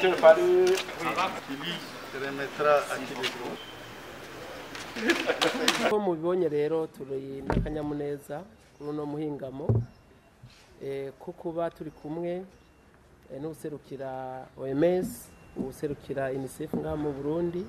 Directeur Paris, qui remettra à qui les gros. ko mubibonye rero turi n'akanyamuneza kuri uno muhingamo eh, ko kuba turi kumwe eh, n'userukira OMS userukira UNICEF ngaha mu Burundi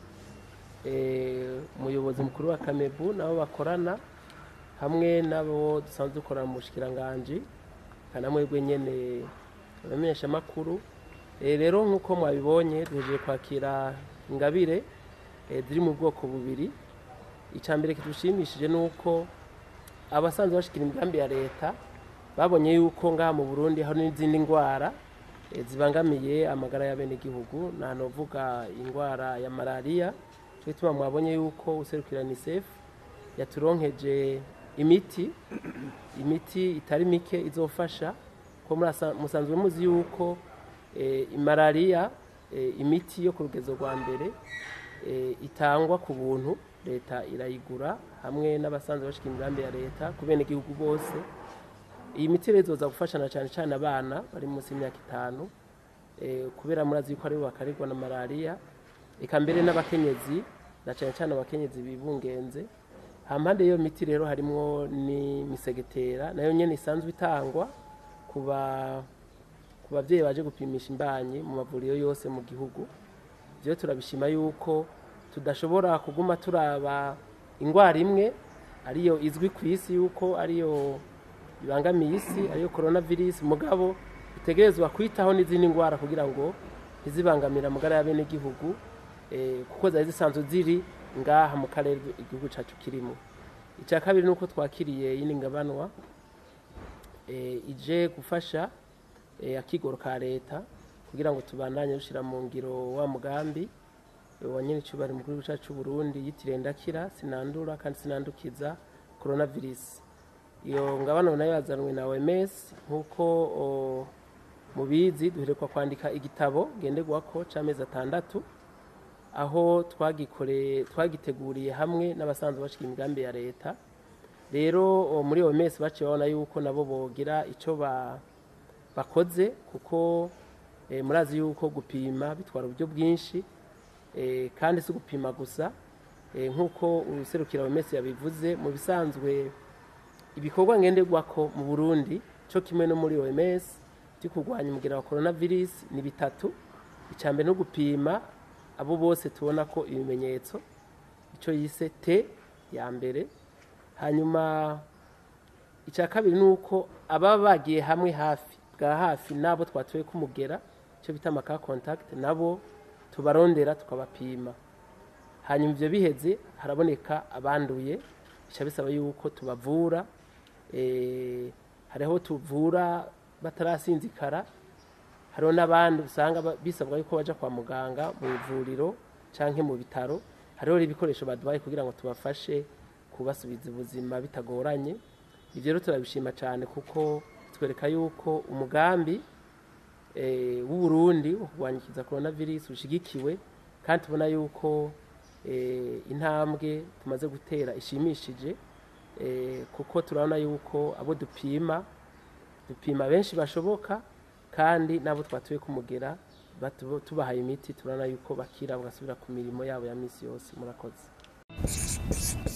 eh, umuyobozi mukuru wa Kamebu nabo bakorana hamwe nabo dusanzwe dukorana mu bushikiranganji kanamwebwe nyene abamenyesha makuru eh, rero nk'uko mwabibonye duhejeje kwakira ingabire eh, ziri mu bwoko bubiri icya mbere kidushimishije ni uko abasanzwe bashikira imigambi ya leta babonye yuko ngaha mu burundi hari n'izindi ndwara eh, zibangamiye amagara y'abenegihugu ntanovuga indwara ya malariya cyo gituma mwabonye yuko userukira unicef yaturonkeje imiti imiti itari mike izofasha ko murasa- musanzwe muzi yuko eh, malariya eh, imiti yo ku rugezo rwa mbere eh, itangwa ku buntu leta irayigura hamwe n'abasanzwe bashika imigambi ya leta ku benegihugu bose iyi miti rero izoza gufashana cyane cyane abana bari munsi y'imyaka itanu eh, kubera murazi yuko aribo bakarirwa na malariya eka mbere n'abakenyezi na cyane cyane abakenyezi bibungenze hampande y'iyo miti rero harimwo n'imisegetera nayo nyene isanzwe itangwa kuba ku babyeyi baje gupimisha imbanyi mu mavuriro yose mu gihugu byo turabishima yuko tudashobora kuguma turaba indwara imwe ariyo izwi ku isi yuko ariyo ibangamiye isi ariyo coronavirus mugabo itegerezwa kwitaho n'izindi ndwara kugira ngo ntizibangamire amagara y'abenegihugu eh, kuko zari zisanzwe ziri ngaha mu karere igihugu cyacu kirimo icya kabiri ni uko twakiriye yindi ngabanwa eh, ije gufasha eh, akigoro ka leta kugira ngo tubandanye dushyira mu ngiro wa mugambi eh, wa nyir'icyubahiro mukuru w'igihugu cyacu cy'u Burundi yitiriye ndakira sinandura kandi sinandukiza coronavirus iyo ngabano nayo yazanwe na OMS nk'uko o, mubizi duherekwa kwandika igitabo ngenderwako c'amezi atandatu aho twagikore twagiteguriye hamwe n'abasanzwe bashika imigambi ya leta rero o, muri OMS baciye babona yuko nabo bogira ico ba bakoze kuko eh, murazi yuko gupima bitwara uburyo bwinshi eh, kandi si gupima gusa eh, nk'uko userukira OMS yabivuze mu bisanzwe ibikorwa ngenderwako mu Burundi cyo kimwe no muri OMS cyo kurwanya umugera wa coronavirus ni bitatu icya mbere no gupima abo bose tubona ko ibimenyetso icyo yise T ya mbere hanyuma icya kabiri ni uko ababa bagiye hamwe hafi bwa hafi n'abo twatuye kumugera icyo bita amaka contact nabo tubarondera tukabapima hanyuma ibyo biheze haraboneka abanduye bica bisaba yuko tubavura eh, hariho tuvura batarasinzikara hariho n'abandi usanga ba- bisabwa yuko baja kwa muganga mu ivuriro canke mu bitaro hariho ibikoresho baduhaye kugira ngo tubafashe kubasubiza ubuzima bitagoranye ivyo rero turabishima cyane kuko twereka yuko umugambi eh, w'uburundi wo kurwanya ikiza coronavirus ushigikiwe kandi tubona yuko eh, intambwe tumaze gutera ishimishije eh, kuko turabona yuko abo dupima dupima benshi bashoboka kandi n'abo twatuye kumugera batu- tubahaye imiti turabona yuko bakira bagasubira ku mirimo yabo ya misi yose murakoze